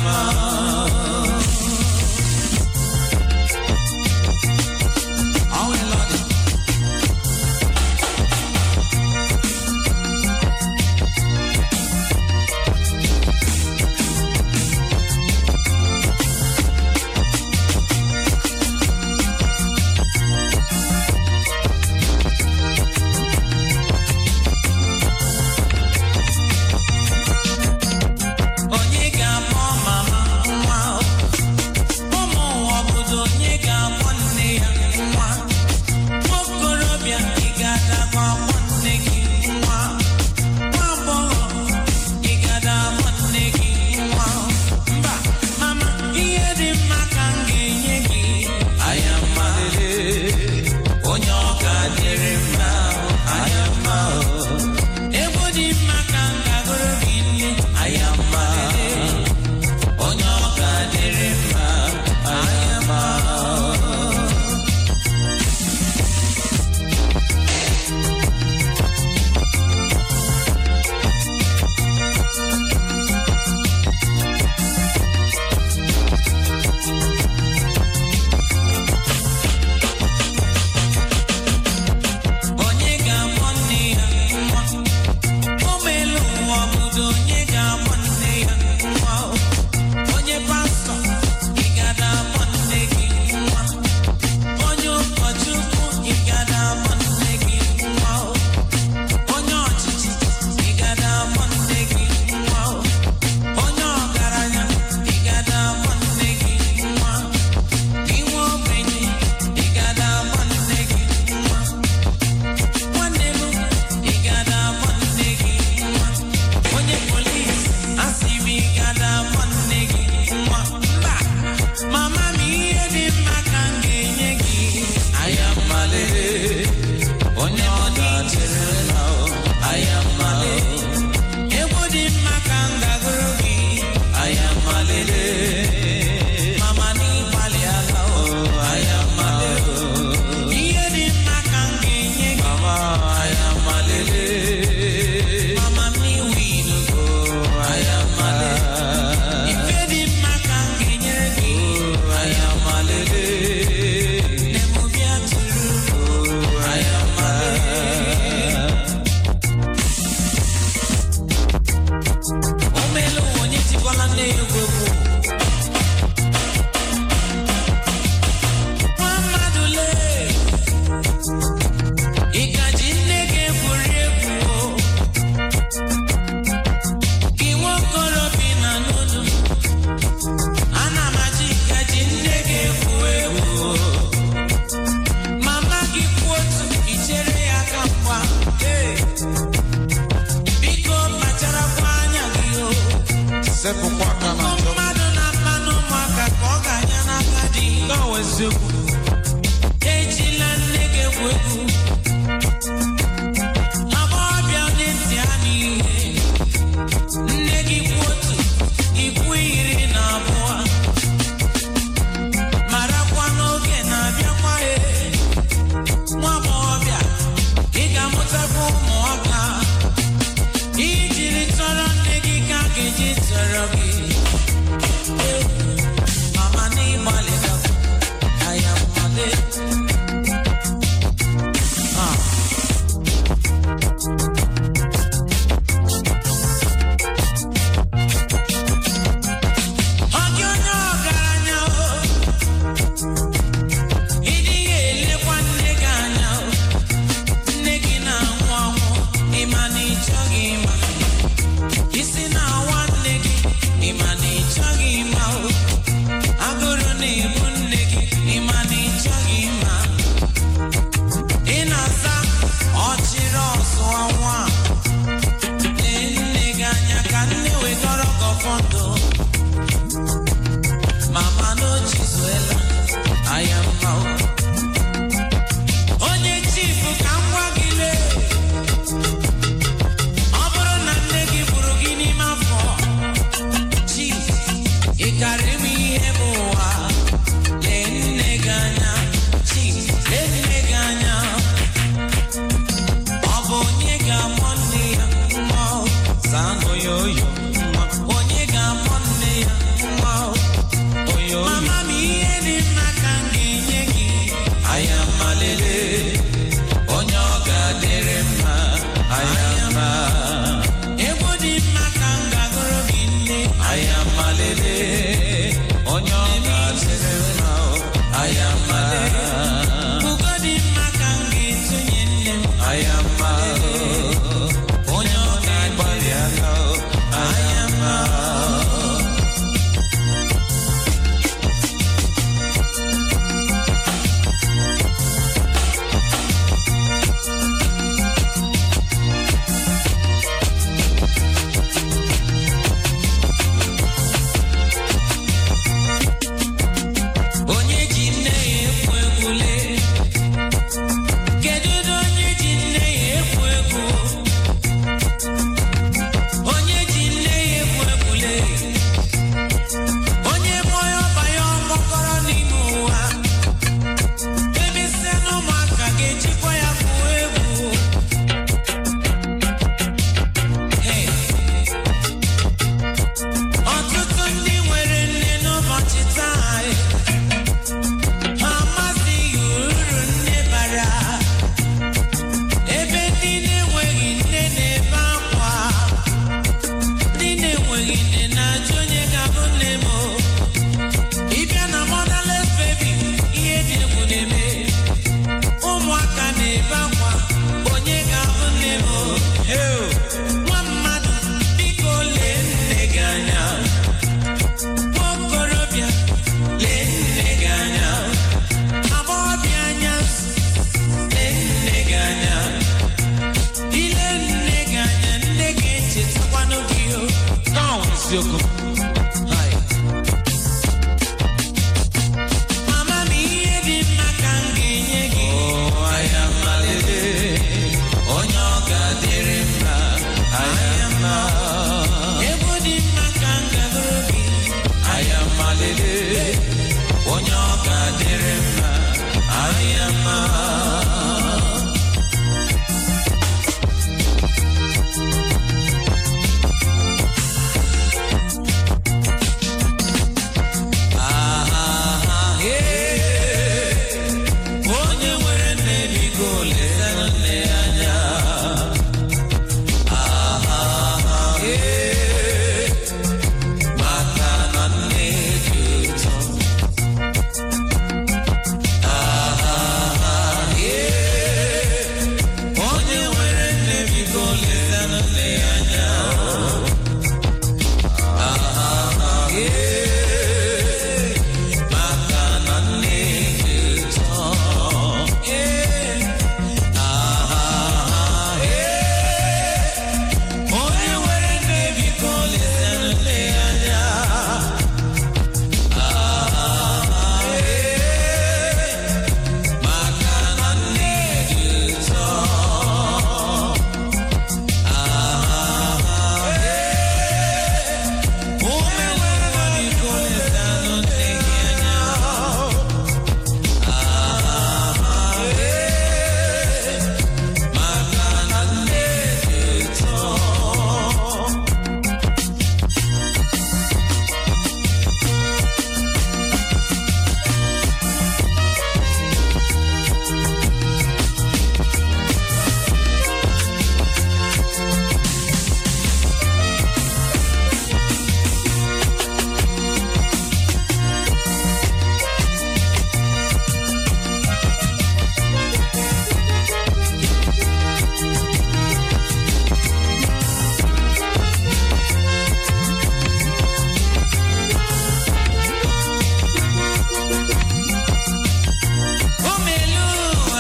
sepụkwa aka na njọ mmadụ na mmanụ ụmụaka ka ọ ga-anya n'aka dị gawa eziokwu ejila nne gị egwu egwu agbọghọbịa onye ntị ha n'ihe nne gị kwu otu ikwu iri na abụọ marakwa n'oge na-abịakwa e nwa agbọghọbịa ị ga-amụtakwa ụmụaka ijiri tọrọ nne gị ka a ga-eji tọrọ gị mama n'ịgbalịgakwa aya mmale ayamalele onye ọ ga-adịrị mma o ayama ugodi mma ka m ga-etunye nne m ayama onye ọ ga-agbalị aka o ayama onye ji nne ya ekwu egwule kedu ụdị onye ji nne ya ekwu egwu onye ji nne ya ekwu egwule onye mụọ ya ọba ya ọgbọkọrọ n'ime ụwa ebe isi na ụmụaka ga-ejikwa ya kwuo egwu Hey. ọtụtụ ndị nwere nne n'ụbọchị taa ha amazighị uru nne bara ebe ndị na-enweghị nne na-ebe akwa ndị na-enweghị nne na-ajụ onye ga-abụ nne m o. ịbịa na motherless baby ihe dị egwu na-eme ụmụaka na-ebe akwa onye ga-abụ nne m o. nwa mmadụ biko lee nne gị anya nwa okorobịa lee nne gị anya agbọghọbịa anya lee nne gị anya ile nne gị anya nne gị echetakwanụ gị o Now isiokwu Hai. mama m ihe dị mma ka m ga-enye gị ayamalele onye ọ ga-adịrị mma ayama egwu dị mma ka m ga-agụrụ gị ayamalele onye ọ ga-adịrị mma ayama onye nwere nne biko lesanụ nne ya anya maka na nne dị ụtọ onye nwere nne biko lesanụ nne ya anya maka na nne dị ụtọ onye nwere nne biko lesanụ nne ya anya maka na nne dị ụtọ ume nwere biko lesanụ nne gị anya maka na nne dị ụtọ Omeluwa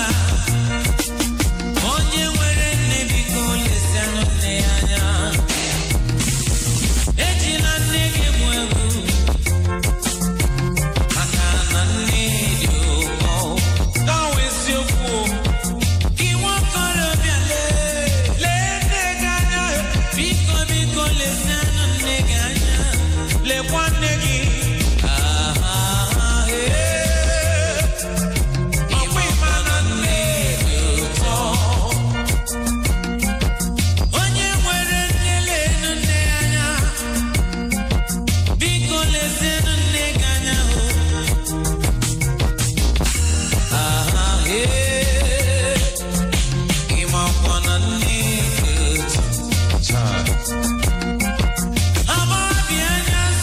onye nwere nne biko lesanụ nne ya anya ejila nne gị egwu egwu maka na nne dị ụkọ Now isiokwu gị nwakorobịa lee lee nne gị anya biko biko lesanụ nne gị anya lekwa nne gị Ah, eh. ọkwa ịma na nne dị ụtọ onye nwere nne leenụ nne ya anya biko lezienụ nne gị anya o aha ee ịmakwa na nne dị ụtọ Child. agbọghọbịa anya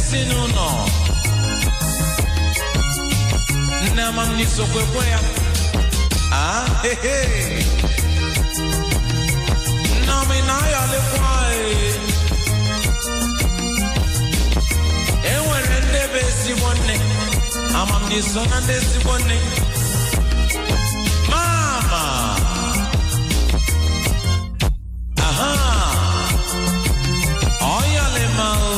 ezinụlọ nne amamni sokwekwe ya Ah, he, he. Nneọma ị na-ayọlikwa ee. e nwere ndị bụ ezigbo nne amamni so na ndị ezigbo nne mama aha ọyọlima o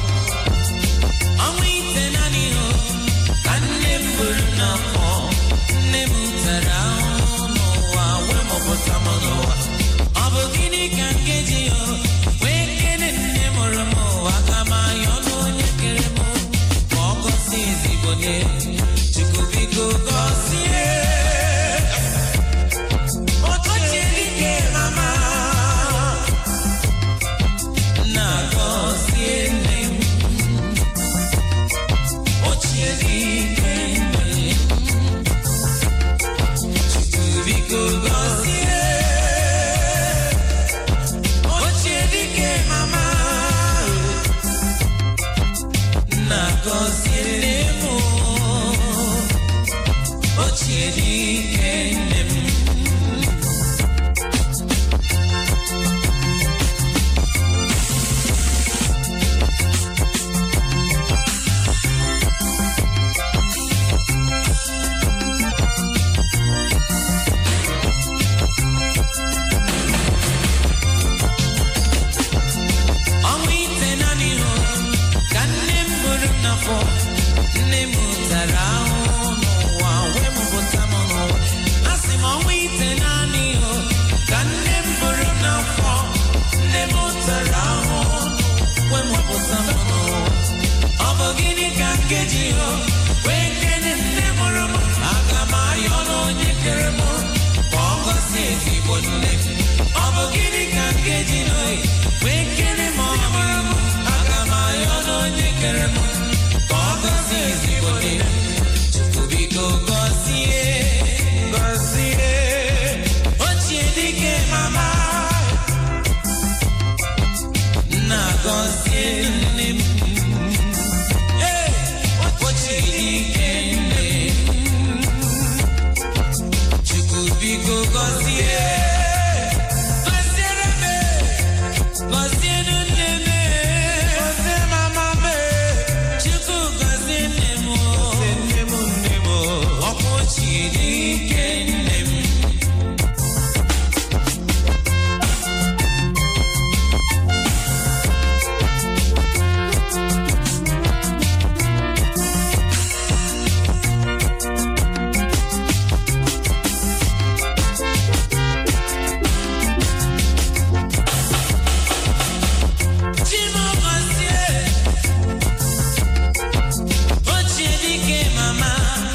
ọnwa ite naanị o ka nne m buru n'afọ nne m tara ahụhụ n'ụwa wee mụpụta m n'ụwa ọ bụ gịnị ka m ga-eji o wee kene nne mụrụ m ụwa ka m anya ọnụ onye kere m ka ọ gọzie ezigbo nne chukwu biko gọzie ochie dike mama na gọzie nne m ochie dike nne chukwu biko gọzie ochie dike mama na gọzie nne m ochie dike nne m ọnwa ite naanị hụ ka nne m buru m n'afọ nne m tara ahụhụ n'ụwa wee mụpụta m n'ụwa a sị m ọnwa ite naanị hụ ka nne m buru m n'afọ nne m tara ahụhụ wee mụpụta m n'ụwa ọ bụ gịnị ka m ga-eji hụ wee kene nne mụrụ m aga m ayọ n'onye kere m ka ọ gọzie ezigbo nne m ọ bụ gịnị ka m ga-eji hụ wee kene m ọmụrụ m aga m ayọ n'onye kere m ka ọ gọzie ezigbo nne m chukwu biko gọzie gọzie ochie dike mama nna gọzie nne m Ee, ochie dike nne m chukwu biko gọzie gọziere m gọzienụ nne m gọzie mama me chukwu gọzie nne m nne m nne m ọkwa ochie dike nne m Chimọgọzie ochie dike mama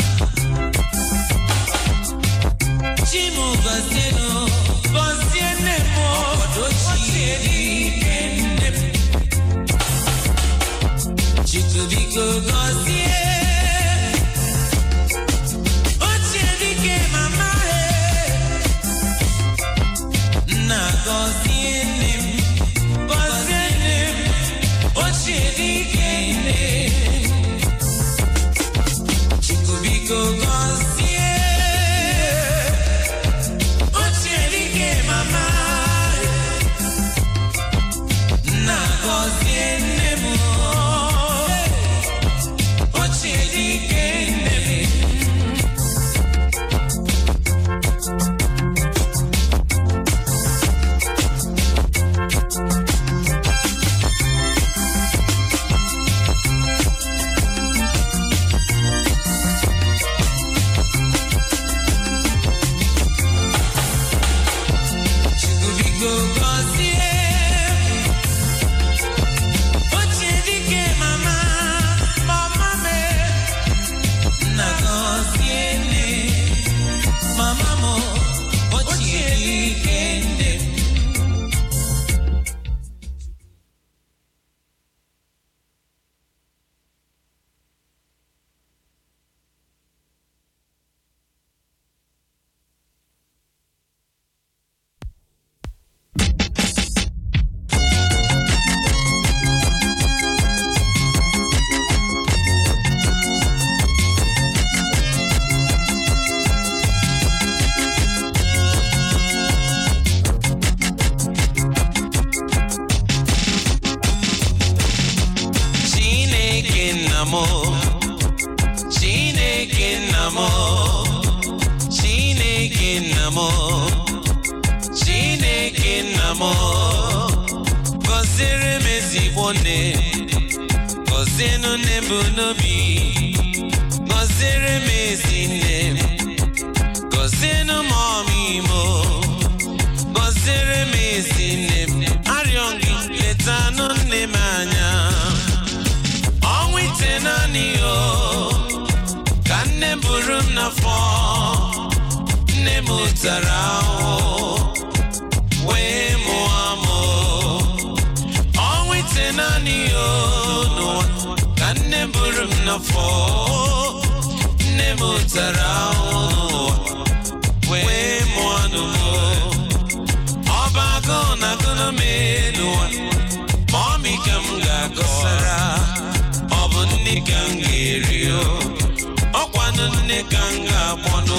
Chimọgọzie nụ gọzie nne m ochie dike nne m Chukwu biko gọzie ochie dike mama nna gọzie nne m gọzie nne m ochie dike nne Chukwu biko gọzie ochie dike mama ezigbo nne gọzienụ nne bụ n'obi gọziere m ezi nne m gọzienụ m ọmịimo gọziere m ezi nne m arịọ gị letanụ nne m anya ọnwa ite naanị o ka nne m buru m n'afọ nne m tara ahụhụ wee mụọ m ọnwa ite naanị o n'ụwa ka nne m buru m n'afọ nne m tara ahụhụ n'ụwa wee mụọ nụ ọba agụụ na agụụ m n'ụwa ma ọmị ka m ga-agọsara ọ bụ nne ka m ga-eri o ọkwanụ nne ka m ga-akpọnụ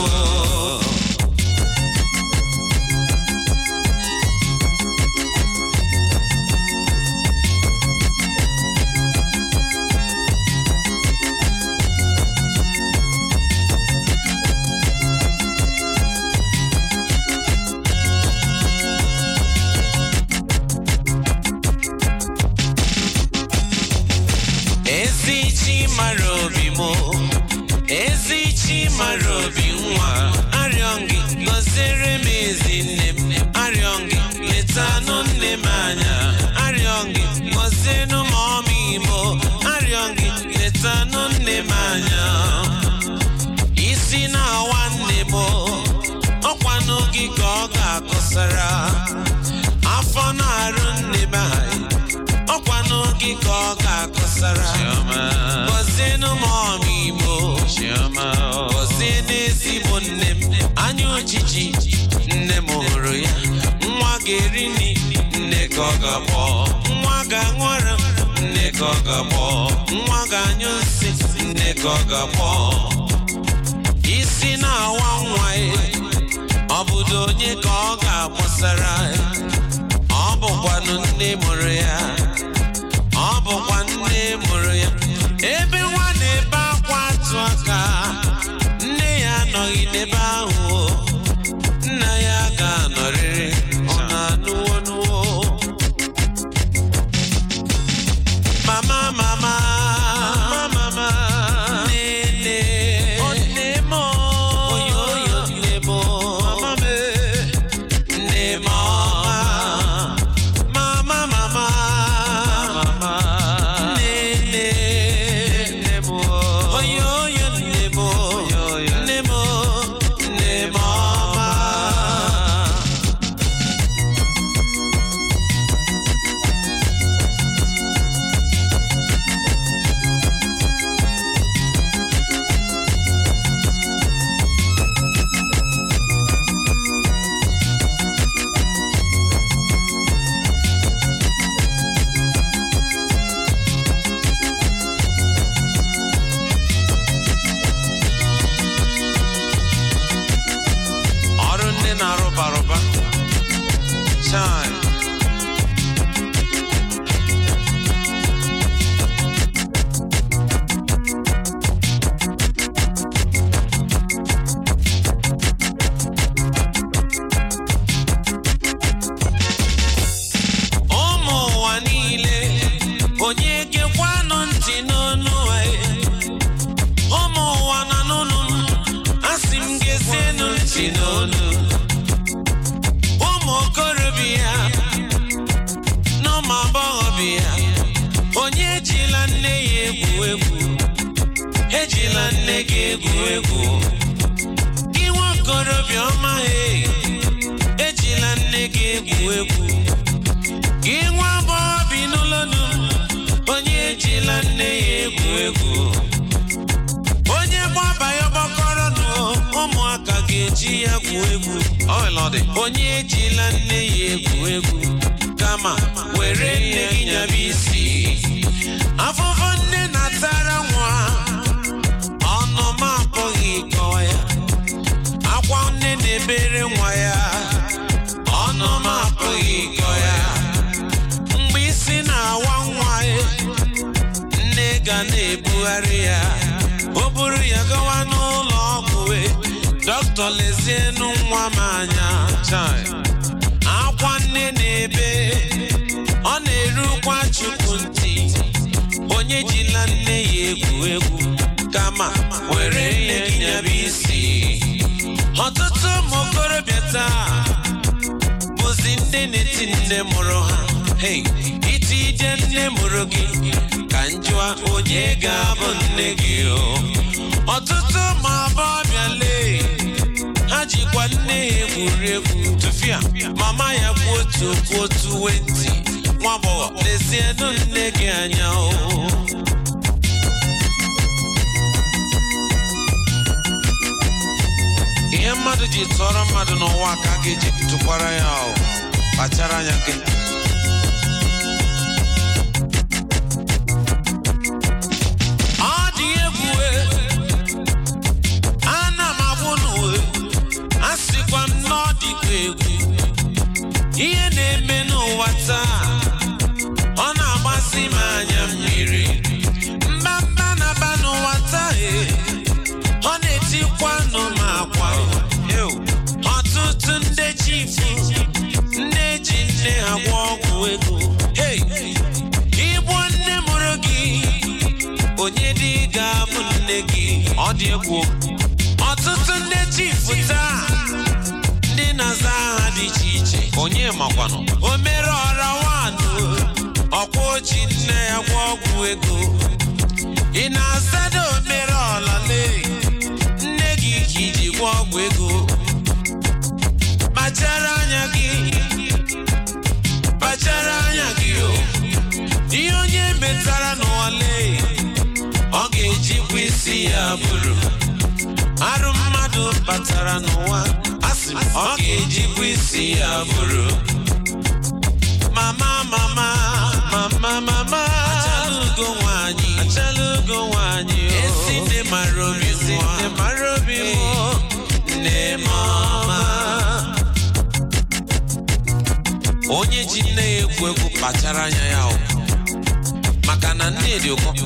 ezi chi mara obi mụ ezi chi mara obi nwa arịọ gị gọziere m ezi nne m arịọ gị letanụ nne m anya arịọ gị gọzienụ m ọmịimo arịọ gị letanụ nne m anya isi na-awa nne m ọkwanụ gị ka ọ ga-akọsara afọ na-arụ nne m anyị ọkwanụ gị ka ọ ga-akọsara gọzienụ m ọmịimo gọzie n'ezigbo nne m anya ojiji nne m hụrụ ya nwa ga-eri nri nne ka ọ ga-akpọ nwa ga-aṅụ ara nne ka ọ ga-akpọ nwa ga-anyụ nsị nne ka ọ ga-akpọ isi na-awa nwa ya ọ bụdo onye ka ọ ga-akpọsara ya ọ bụkwanụ nne mụrụ ya ọ bụkwa nne mụrụ ya ebe nwa na-ebe akwa atụ aka nne ya anọghị n'ebe ahụ o. nna ya ga-anọrịrị ọ na-anụwo nụwo mama mama mama nne nne nne m oyo oyo nne m mama m nne m ọma mama mama mama nne nne nne m oyo oyo nne m nne m nne m ọma ọrụ nne na-arụbarụba chai ụmụ ụwa niile onye gekwanụ ntị n'onu anyị ụmụ ụwa na n'ụlọ m asị m gezienụ ntị n'olu ụmụ okorobịa na ụmụ agbọghọbịa onye ejila nne ya egwu egwu ejila nne gị egwu egwu gị nwa okorobịa ọma he ejila nne gị egwu egwu gị nwa agbọghọ bi n'ụlọ dum onye ejila nne ya egwu egwu onye gbaba ya gbakọrọ nụ ụmụaka ga-eji ya gwuo egwu onye ejila nne ya egwu egwu kama were nne gị nyaba isi afụfụ nne na-atara nwa ọnụ m apụghị ịkọwa ya akwa nne na-ebere nwa ya ọnụ m apụghị ịkọ ya mgbe isi na-awa nwa ya nne ga na-ebugharị ya o buru ya gawa n'ụlọ ọgwụ wee dọkịta lezienụ nwa m anya akwa nne na-ebe ọ na-erukwa chukwu ntị egwu egwu kama were nye gị nyaba isi ọtụtụ ụmụ okorobịa taa bụzi ndị na-eti nne mụrụ ha hey iti ije nne mụrụ gị ka njụa onye ga-abụ nne gị o ọtụtụ ụmụ agbọghọbịa lee ha jikwa nne ya egwuri egwu tụfịa mama ya kwu otu okwu otu wenti nwa agbọghọ lezienụ nne gị anya o ihe mmadụ ji tụọrọ mmadụ n'ụwa ka a ga-eji tụkwara ya o kpachara anya gị ọ dị egwu e, ana m agwụ n'uwe a sịkwa m na ọ dịkwa egwu ihe na-eme n'ụwa taa ọ na-agbasi m anya mmiri mbamba na-aba n'ụwa taa e, ọ na-etikwa nụ m akwa Ew. ọtụtụ ndị chifu nne ji nne ha gwọ ọgwụ ego Hey! igbo nne mụrụ gị onye dị ga-abụ nne gị ọ dị egwu ọtụtụ ndị chifu taa ndị na-aza aha dị iche iche onye makwanụ o mere ọra wanụ ọkwa oji nne ya gwọ ọgwụ ego ị na-azado omere ọlale nne gị ka iji gwọ ọgwụ ego kpachara anya gị kpachara anya gị o ihe onye metara n'ụwale ọ ga-ejikwa isi ya bụrụ arụ mmadụ batara n'ụwa asị m ọ ga-ejikwa isi ya bụrụ mama mama mama mama achala ugo nwanyị achala ugo nwanyị o esi nne mara obi nwa nne mara obi nwa nne mama onye ji nne ya egwu egwu kpachara anya ya o maka na nne dị ụkọ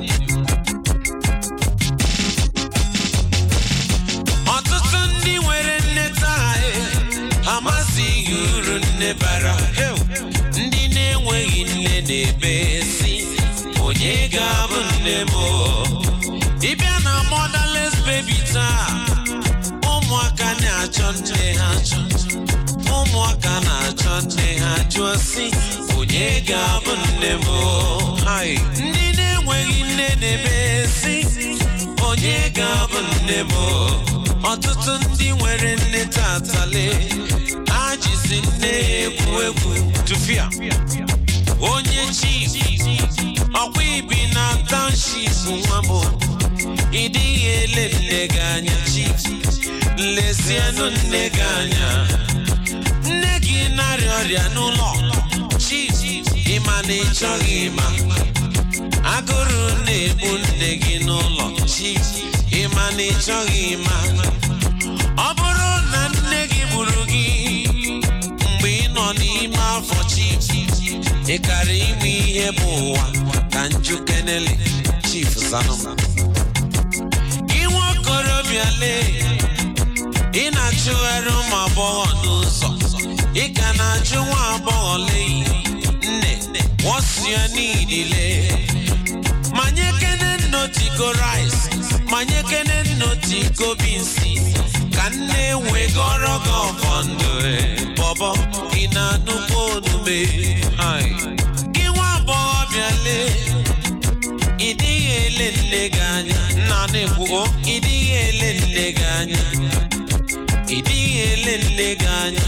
ọtụtụ ndị nwere nne taa e, amasịghị uru nne bara Heu! ndị na-enweghị nne na-ebe si onye ga-abụ nne m o?" ịbịa na motherless baby taa ụmụaka na-achọ nne ha achọ ụmụaka na-achọ nne ha jụọ si onye ga-abụ nne m o?" Hai! ndị na-enweghị nne na-ebe si onye ga-abụ nne m o?" ọtụtụ ndị nwere nne tatale ajizi nne ya egwu egwu tụfịa onye chief ọkwa ibi na township nwa m ị dịghị ele nne gị anya chief lezienụ nne gị anya nne gị narịa ọrịa n'ụlọ chief ịma na ị chọghị ịma agụrụ na-egbu nne gị n'ụlọ chief ịma na ị chọghị ịma ọ bụrụ na nne gị gburu gị mgbe ị nọ n'ime afọ chief ị kara ime ihe bụ ụwa ka nju kenele chief zanụma gị nwa okorobịa lee ị na-achụgharị ụmụ agbọghọ n'ụzọ ị ka na-ajụ nwa agbọghọ lee nne wọsịa niile manyekene nnotiko rice manyekene nnotiko binsi ka nne wegọrọ gị ọfọ ndụ bọbọ ị na-anụkwa onume Hai. gị nwa agbọghọbịa lee ị dịghị ele nne gị anya nna na-ekwugo ị dịghị ele nne gị anya ị dịghị ele nne gị anya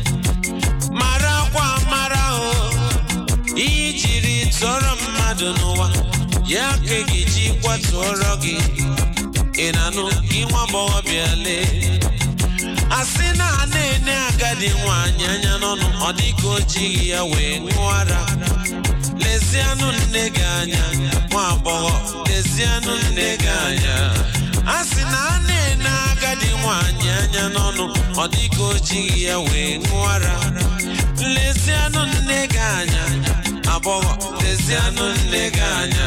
mara akwa mara o ihe jiri tụọrọ mmadụ n'ụwa ya ka ị ga-eji kwatụọrọ gị ị na-anụ gị nwa agbọghọbịa lee asị na a na-ene agadi nwaanyị anya n'ọnụ ọ dịka o jighị ya wee ṅụọ ara lezianụ nne gị anya nwa agbọghọ lezianụ nne gị anya a sị na a na-ene agadi nwaanyị anya n'ọnụ ọ dịka o jighị ya wee ṅụọ ara lezianụ nne gị anya agbọghọ lezianụ nne gị anya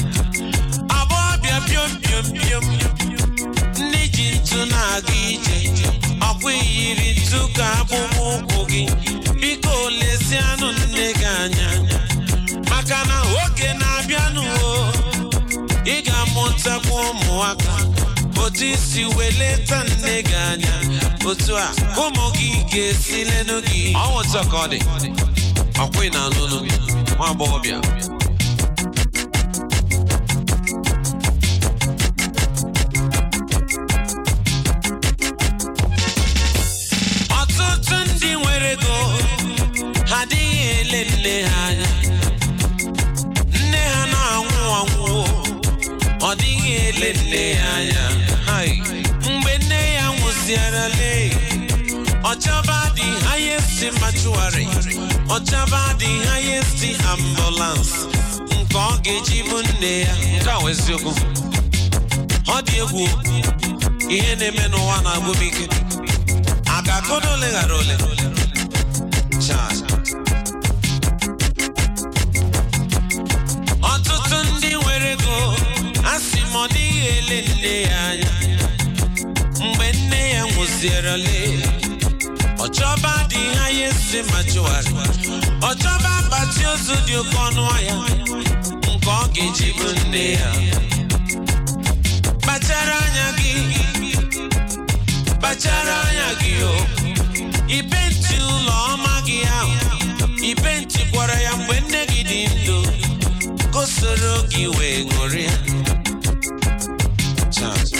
agbọghọbịa piom piom piom ndị ji ntụ na-aga ije ọkwa iyiri ntu ka akpụkpọ ụkwụ gị biko lezianụ nne gị anya maka na oge na-abịanụ o ị ga-amụta ụmụaka otu isi weleta nne gị anya otu a ka ụmụ gị ga-esi lenụ gị ọnwụ nsọ ka ọ dị ọkwụ ị na-anụ nụ nwa agbọghọbịa ọtụtụ ndị nwere ego ha adịghị ele nne ha anya nne ha na-anwụ anwụ ọ dịghị ele nne ya anya Hai. mgbe nne ya nwụziarale ọchaba dị highest mortuary ọchaba dị highest ambulance nke ọ ga-eji bụ nne ya nke a wụ eziokwu ọ dị egwu ihe na-eme n'ụwa na-agwụ m ike a ga-akọdo ole ghara ole Chai. ọtụtụ ndị nwere ego a sị m ọ dịghị ele nne ya anya mgbe nne ya nwụzierele ọchọba dị ha ya esi ma chụwarị ọchọba akpati ozu dị oke ọnụ ahịa nke ọ ga-eji bụ nne ya kpachara anya gị kpachara anya gị o ipenti ụlọ ọma gị ahụ ipenti kwara ya mgbe nne gị dị ndụ ka o soro gị wee ṅụrịa Chai.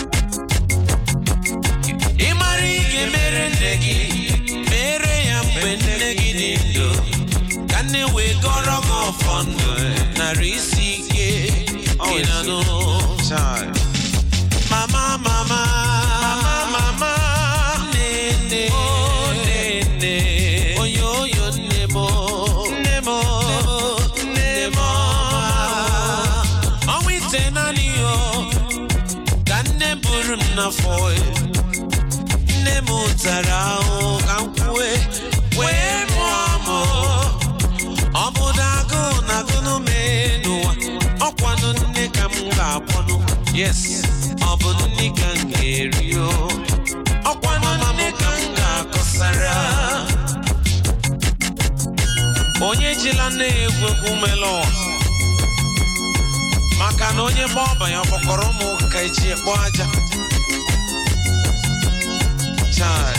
ị mara ị ga-emere nne gị mere ya mgbe nne gị dị ndụ ka nne wee gọrọ gị ọfọ ndụ narị isi ike ị na-anụ Chai. Mama, mama, mama, mama, nene, oh, nene, oyo, oyo, nemo, nemo, nemo, ọnwa ite naanị yo, ka nne buru m n'afọ ya. nne m tara ahụ ka m kwue wee mụọ m ọ bụ agụụ na agụụ mee n'ụwa ọkwanụ nne ka m ga-akpọnụ yes ọ bụ nne ka m ga-eri o ọkwanụ nne ka m ga-akọsara onye jila nne ya egwu egwu mela ụwa maka na onye gba ọbanye ọkpọkọrọ ụmụ ka eji ekpo aja Chai.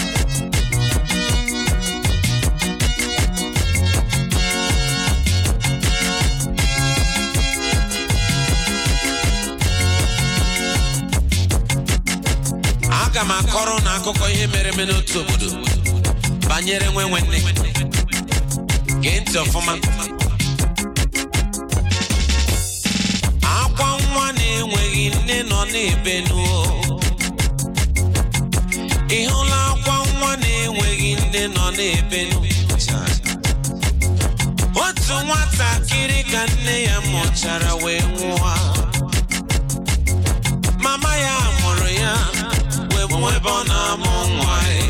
aga m akọrọ na akụkọ ihe mere eme n'otu obodo banyere nwe nwanne gee ntị ọfụma akwa nwa na-enweghị nne nọ n'ebe nuo ị hụla akwa nwa na-enweghị nne nọ n'ebe nu otu nwatakịrị ka nne ya mụchara wee nwụọ mama ya mụrụ ya wee bụ ebe ọ na-amụ nwa ya.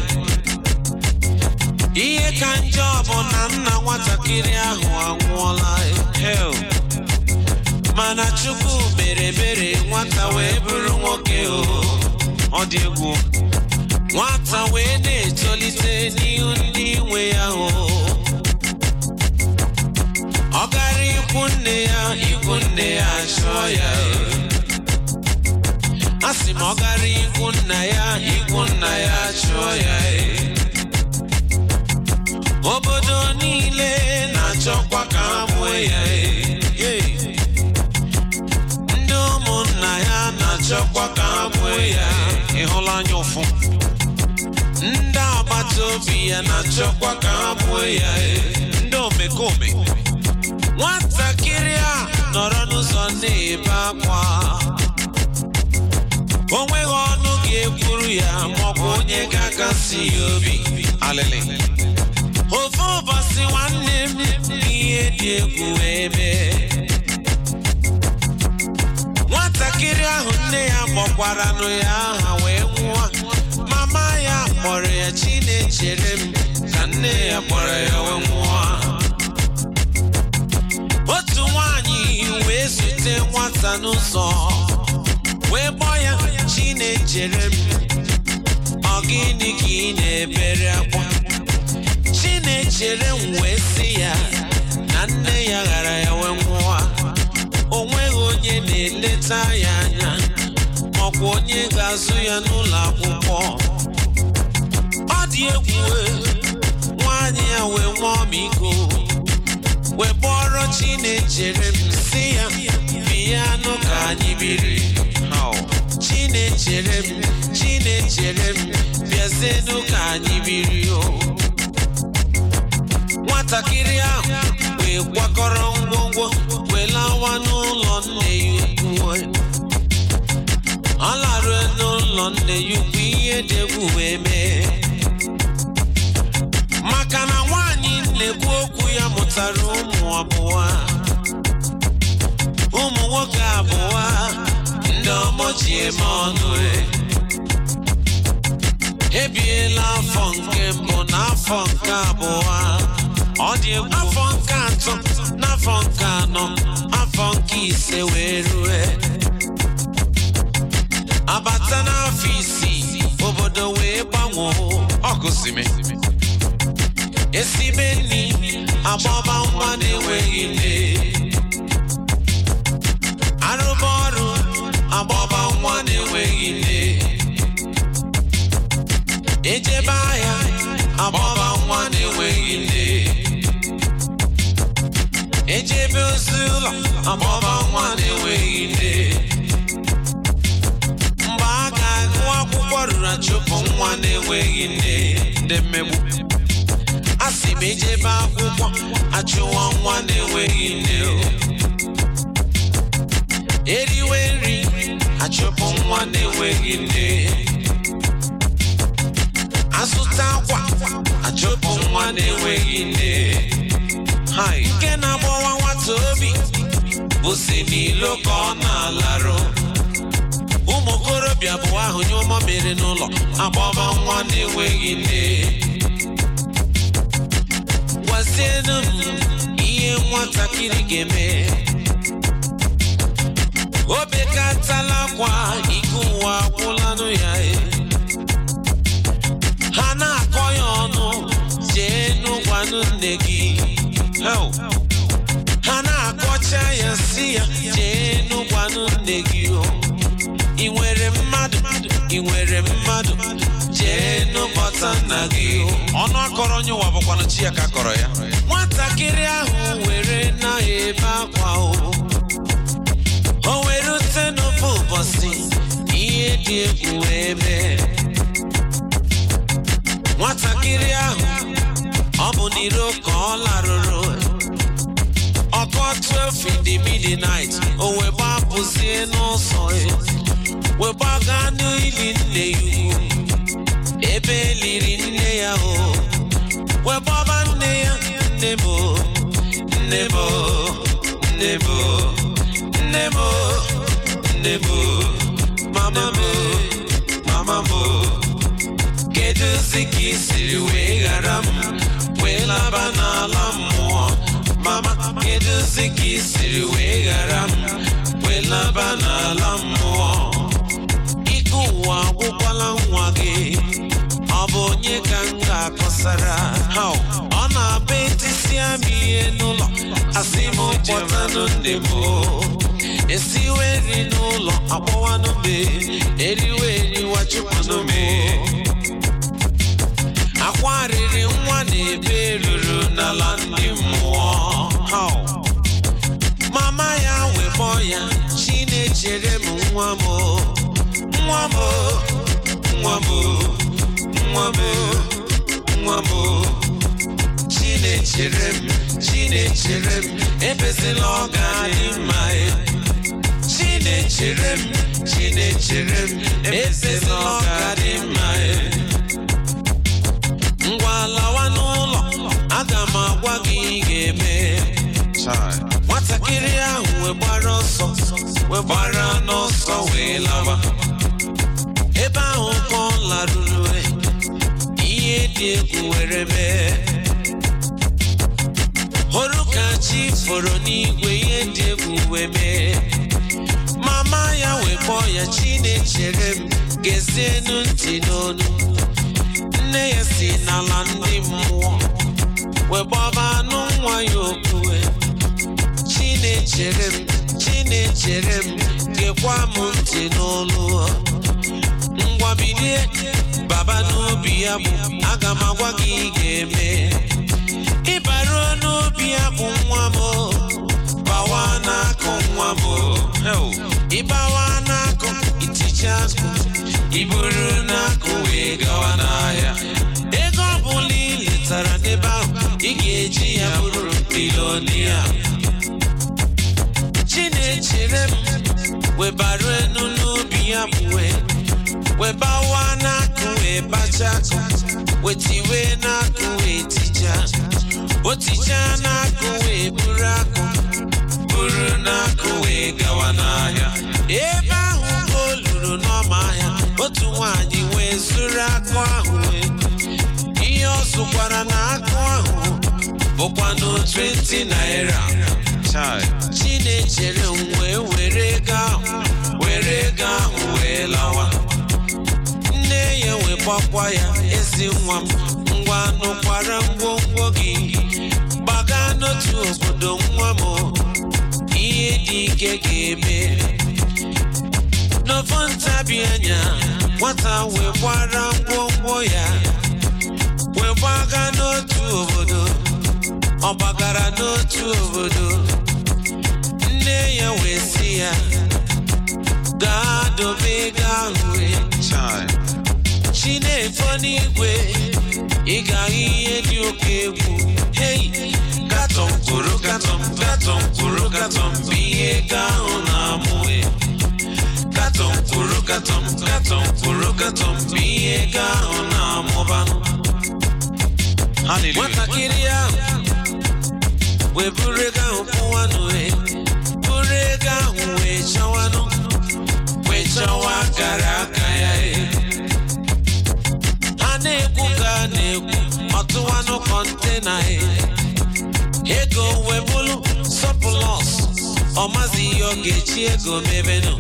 ihe ka njọ bụ na nna nwatakịrị ahụ anwụọla ya. Hell. mana chukwu mere ebere nwata wee bụrụ nwoke o ọ dị egwu nwata wee na-etolite n'ihu ndị nwe ya o ọ gara ikwu nne ya ikwu nne ya chụọ ya a sị m ọ gara ikwu nna ya ikwu nna ya chụọ ya obodo niile na-achọkwa ka ha mụọ ya Hey. ndị ụmụnna ya na-achọkwa ka ha mụọ ya Ị hụla anya ụfụ ndị agbata obi ya na-achọkwa ka ha mụọ ya ndị omekome nwatakịrị a nọrọ n'ụzọ na-ebe akwa o nweghị ọnụ ga-ekwuru ya maọbụ onye ga-akasi ya obi alịlị ofe ụbọchị nwanne m ihe dị egwu wee mee nwatakịrị ahụ nne ya kpọkwaranụ ya aha wee nwụọ mama ya kpọrọ ya chinechere m ka nne ya kpọrọ ya wee nwụọ otu nwanyị wee zute nwata n'ụzọ wee gbọọ ya chinechere m ọ gịnị ka ị na-ebere akwa chinechere m wee sị ya na nne ya ghara ya wee nwụọ o nweghị onye na-eleta ya anya makwa onye ga-azụ ya n'ụlọ akwụkwọ ọ dị egwu e, nwaanyị ya wee nwee ọmịiko wee kpọrọ Chinechere m si ya bịa nụ ka anyị biri How? Chinechere m Chinechere m bịazienụ ka anyị biri o nwatakịrị ahụ wee kwakọrọ ngwongwo wee lawa n'ụlọ nne ya ukwu ọ larue n'ụlọ nne ya ukwu ihe dị egwu wee mee maka na nwaanyị na-ekwu okwu ya mụtara ụmụ abụọ ụmụ nwoke abụọ ndị ọmọ ji eme ọnụ e. ebiela afọ nke mbụ na afọ nke abụọ ọ dị egwu afọ nke atọ na afọ nke anọ afọ nke ise wee rue abata n'afọ isii obodo wee gbanwee ọgụzime esibe nri agbaba nwa na-enweghị nne arụba ọrụ agbaba nwa na-enweghị nne ejebe ahịa agbaba nwa na-enweghị nne ejebe ozi ụlọ agbaba nwa na-enweghị nne mgbe a ga-agụ akwụkwọ ruru achụpụ nwa na-enweghị nne ndị mmegbu a sị m ejebe akwụkwọ achụwa nwa na-enweghị nne o. eriwe nri achụpụ nwa na-enweghị nne azụta akwa achụpụ nwa na-enweghị nne Hai, nke na-agbawa nwata obi bụ si n'ilo ka ọ na-alarụ ụmụ okorobịa bụ ahụ nye ụmụ mere n'ụlọ agbaba nwa na-enweghị nne gwazienụ m ihe nwatakịrị ga-eme o bekatala akwa ike ụwa agwụlanụ ya e. ha na-akọ ya ọnụ jee n'ụgwanụ nne gị Hell. ha na-akọcha ya si ya jee n'ụgwanụ nne gị o ị nwere mmadụ ị nwere mmadụ jee n'ụbọta nna gị o ọnụ akọrọ onye ụwa bụkwanụ chi ya ka kọrọ ya nwatakịrị ahụ were na-ebe akwa o o were ute n'ofe ụbọchị ihe dị egwu wee mee nwatakịrị ahụ ọ bụ n'iro ka ọ larụrụ ọkụ 12 in the midnight o wee gbapụzie n'ụzọ ya wee gbaga n'ili nne ya ukwu ebe eliri nne ya o wee gbaba nne ya nne m o, nne m o, nne m o, nne m o, nne m o, mama m o, mama m o. kedụzi ka i siri wee ghara m wee laba n'ala mmụọ mama kedụzi ka i siri wee ghara m wee laba n'ala mmụọ ike ụwa agwụkwala nwa gị ọ bụ onye ka m ga-akọsara How? ọ na-abụ etisia m ihe n'ụlọ asị m kpọtanụ nne m o. esiwe nri n'ụlọ akpọwanụ mbe eriwe eriwa chụpụnụ m akwa riri nwa na-ebe ruru n'ala ndị mmụọ How? mama ya webọ ya chinechere m nwa m o, nwa m o, nwa m o, nwa m o, nwa m o. chinechere m chinechere m ebezila ọ ga-adị mma e. chinechere m chinechere m ebezila ọ ga-adị mma e. ngwa lawa n'ụlọ aga m agwa gị ị ga-eme nwatakịrị ahụ wee gbara ọsọ wee gbara n'ọsọ wee lawa ebe ahụ ka ọ laruru e, ihe dị egwu were mee hụrụ ka chi foro n'igwe ihe dị egwu wee mee mama ya wee kpọọ ya chinechere m gezienu ntị n'onu nne ya si n'ala ndị mmụọ wee gbaba anụ nwa ya okwu chinechere m chinechere m gekwa m ntị n'olu ngwa bilie baba n'obi ya bụ aga m agwa gị ị ga-eme ịbaruo n'obi ya bụ nwa m bawa n'akụ nwa m ịbawa n'akụ iticha akụ iburu n'akụ wee gawa n'ahịa ego ọbụla ị letara n'ebe ahụ ị ga-eji ya bụrụ bilonia chinechere m webaru enu n'obi ya bụwe webawa n'akụ wee bacha akụ wetiwe n'akụ wee tija otija n'akụ wee buru akụ buru n'akụ wee gawa n'ahịa ebe ahụ ka o luru n'ọma ahịa otu nwaanyị wee zuru akụ ahụ wee ihe ọ zụkwara na akụ ahụ bụkwanụ 20 naira chinechere m wee were ego ahụ were ego ahụ wee lawa nne ya wee gbakwa ya ezi nwa m ngwa nụkwara ngwongwo gị gbaga n'otu obodo nwa m ihe dị ike ga-eme n'ofu ntabi anya nwata wee gbara ngwongwo ya wee gbaga n'otu obodo ọ gbagara n'otu obodo nne ya wee sị ya gaa dobe ego ahụ wee chinefo n'igwe ị ga-ahụ ihe dị oke egwu hei katọm kwuru katọm katọm kwuru katọm bụ ihe ego ahụ na-amụ katọm kwuru katọm katọm kwuru katọm bụ ihe ego ahụ na-amụbanụ nwatakịrị ahụ wee buru ego ahụ pụwanụ wee buru ego ahụ wee chọwanụ wee chọwa akara aka ya e a na-ekwu ka a na-ekwu ọtụwanụ kọntena e ego wee bụrụ sọpụlọs ọ mazi ihe ọ ga-eji ego mebenụ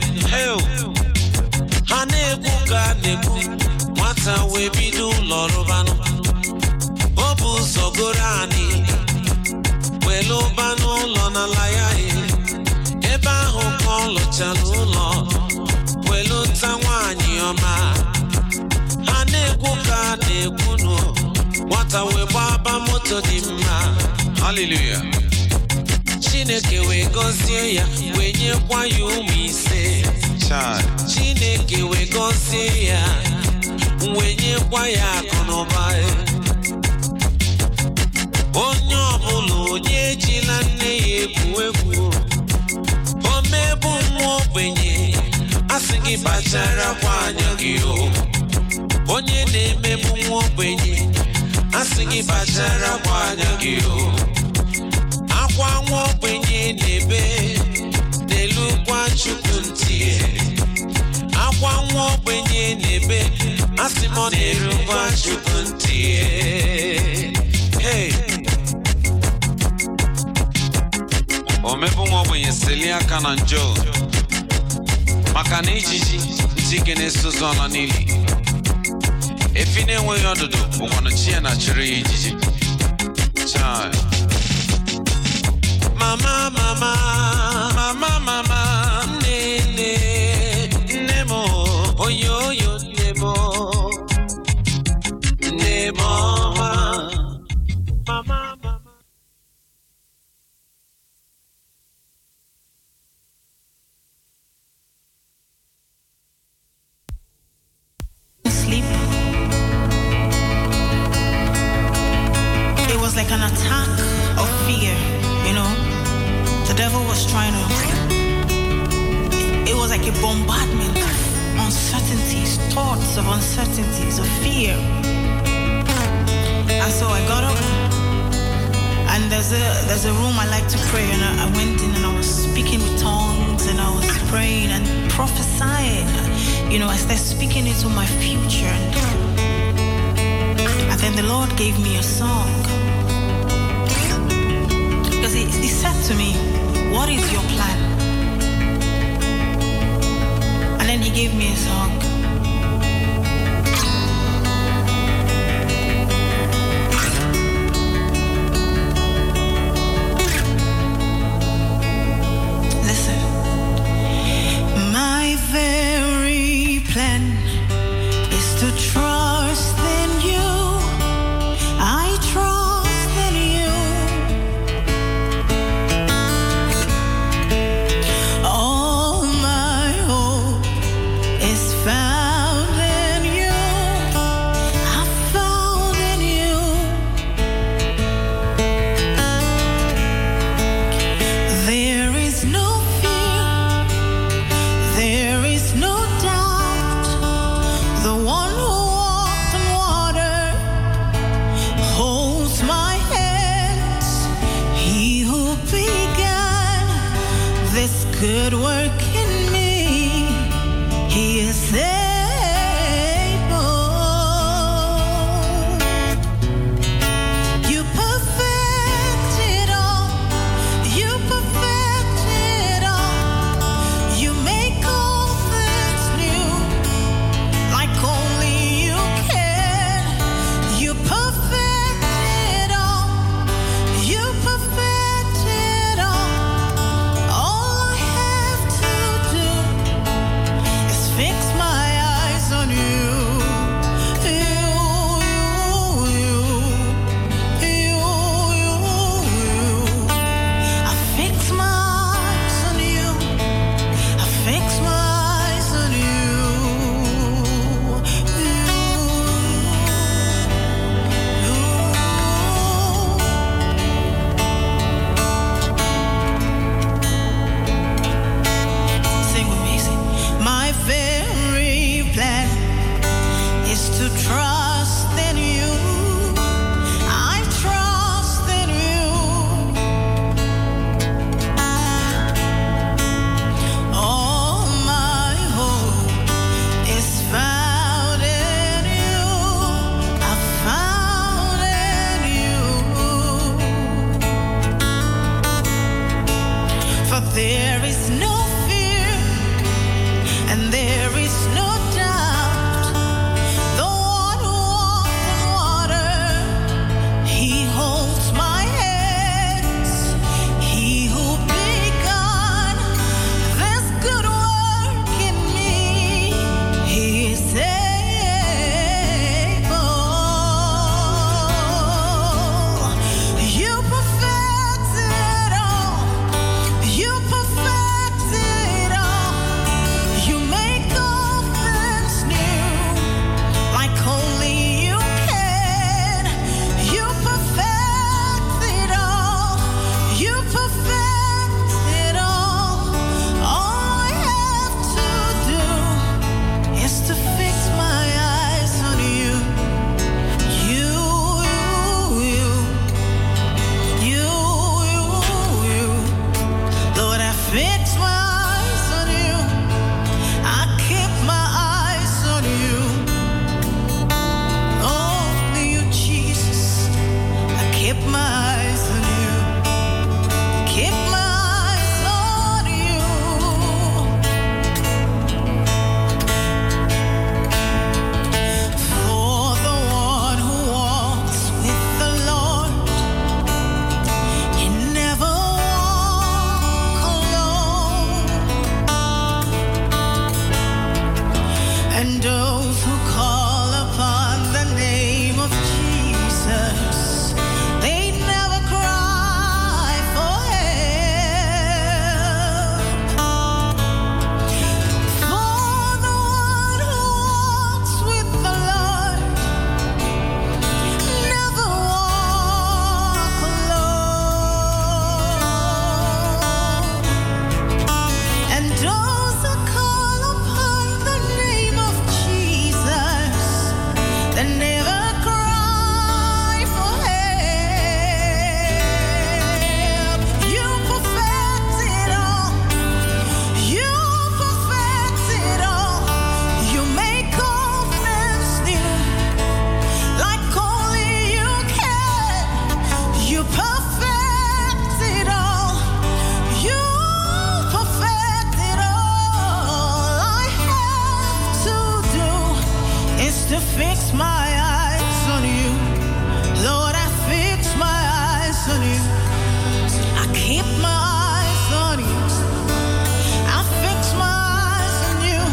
ha na-ekwu ka a na-ekwu nwata wee bido ụlọ rụbanụ o bụ ụzọ goro anyị were ụba n'ụlọ n'ala ya ebe ahụ ka ọ lụchara ụlọ were nta nwaanyị ọma ha na-ekwu ka a na-ekwu nụ nwata wee gbaba moto dị mma Hallelujah. chineke wee gọzie ya wee nyekwa ya ụmụ ise Child. chineke wee gọzie ya wee nyekwa ya akụ na ụba onye ọbụla onye ejila nne ya egwu egwu o mebu nwa ogbenye a sị gị kpacharakwa anya gị o onye na-emebu nwa ogbenye a sị gị kpacharakwa anya gị o akwa nwa ogbenye na-ebe n'elukwa chukwu ntị akwa nwa ogbenye na-ebe a sị m ọ na-erukwa chukwu ntị hey. Omebu nwa ogbenye selie aka na njọ maka na ijiji ntị ike na-esozi ọla n'ili efi na-enweghị ọdụdụ bụkwanụ chi ya na chịrị ya ijiji Child. mama mama mama mama nne nne nne m oyo oyo nne m nne m ọma mama mama sleep. It was like an attack of fear, you know. The devil was trying to. It was like a bombardment of uncertainties, thoughts of uncertainties, of fear. And so I got up, and there's a there's a room I like to pray, and I, I went in and I was speaking with tongues, and I was praying and prophesying. You know, I started speaking into my future, and, and then the Lord gave me a song because he, he said to me, "What is your plan?" And then He gave me a song. Listen. this good work in me. He is able. You perfect it all. You perfect it all. You make all things new like only you can. You perfect it all. You perfect it all. All I have to do is fix my eyes on you. You, you, you, you, you. I fix my eyes on you. I fix my eyes on you. Sing with me, sing. My very plan is to trust in you. I trust in you. All my hope is found in you. I found in you. For there is no fear and there is no doubt. The one who walks on water, he holds my hands. He who begun this good work in me, he is able. You perfect it all. You perfect it all. You make all things new, like only you can. You perfect it all. You perfect it all. All I have to do is to fix my eyes on you. You, you, you, you, you. Lord, I fix my eyes on you. I keep my eyes on you. Only you, Jesus. I keep my eyes on you. Keep my eyes on you. For the one who walks with the Lord. You never walk alone, and those who call upon the name of Jesus, they never cry for help. For the one who walks with the Lord. Never walk alone, and those who call upon the name of Jesus, they never cry for help. You perfect it all. You perfect it all. You make all things new like only you can. You perfect it all. You perfect it all. I have to do is to fix my eyes on you. Lord, I fix my eyes on you. I keep my eyes on you. I fix my eyes on you.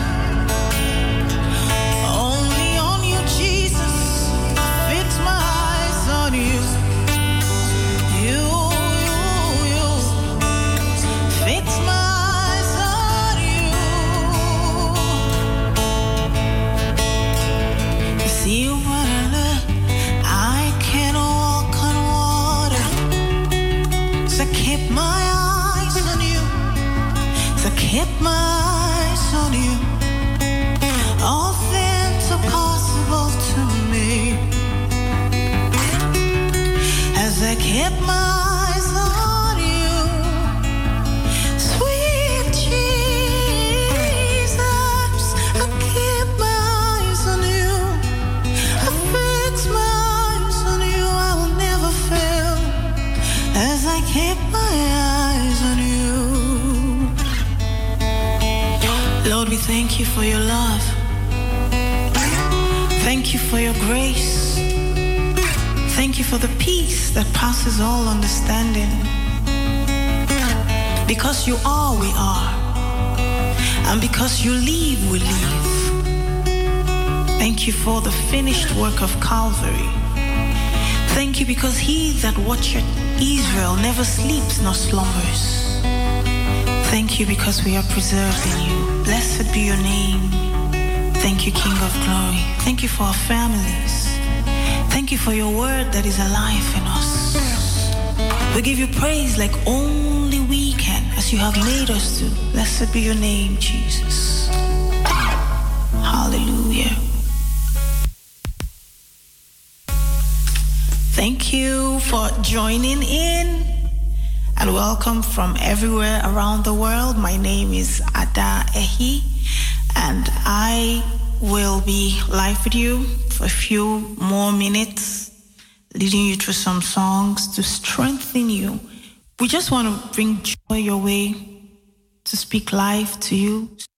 Only on you, Jesus. Fix my eyes on you. You, you, you. Fix my eyes on you. See what I look. I can walk on water. So keep my eyes on you. So keep my eyes on you. All things are possible to me as I keep my eyes on you. Sweet thank you for your love. Thank you for your grace. Thank you for the peace that passes all understanding. Because you are, we are. And because you leave, we leave. Thank you for the finished work of Calvary. Thank you because he that watcheth Israel never sleeps nor slumbers. Thank you because we are preserved in you. Blessed be your name. Thank you, King of glory. Thank you for our families. Thank you for your word that is alive in us. We give you praise like only we can, as you have made us to. Blessed be your name, Jesus. Hallelujah. Thank you for joining in and welcome from everywhere around the world. My name is Ada Ehi, and I will be live with you for a few more minutes, leading you through some songs to strengthen you. We just want to bring joy your way, to speak life to you,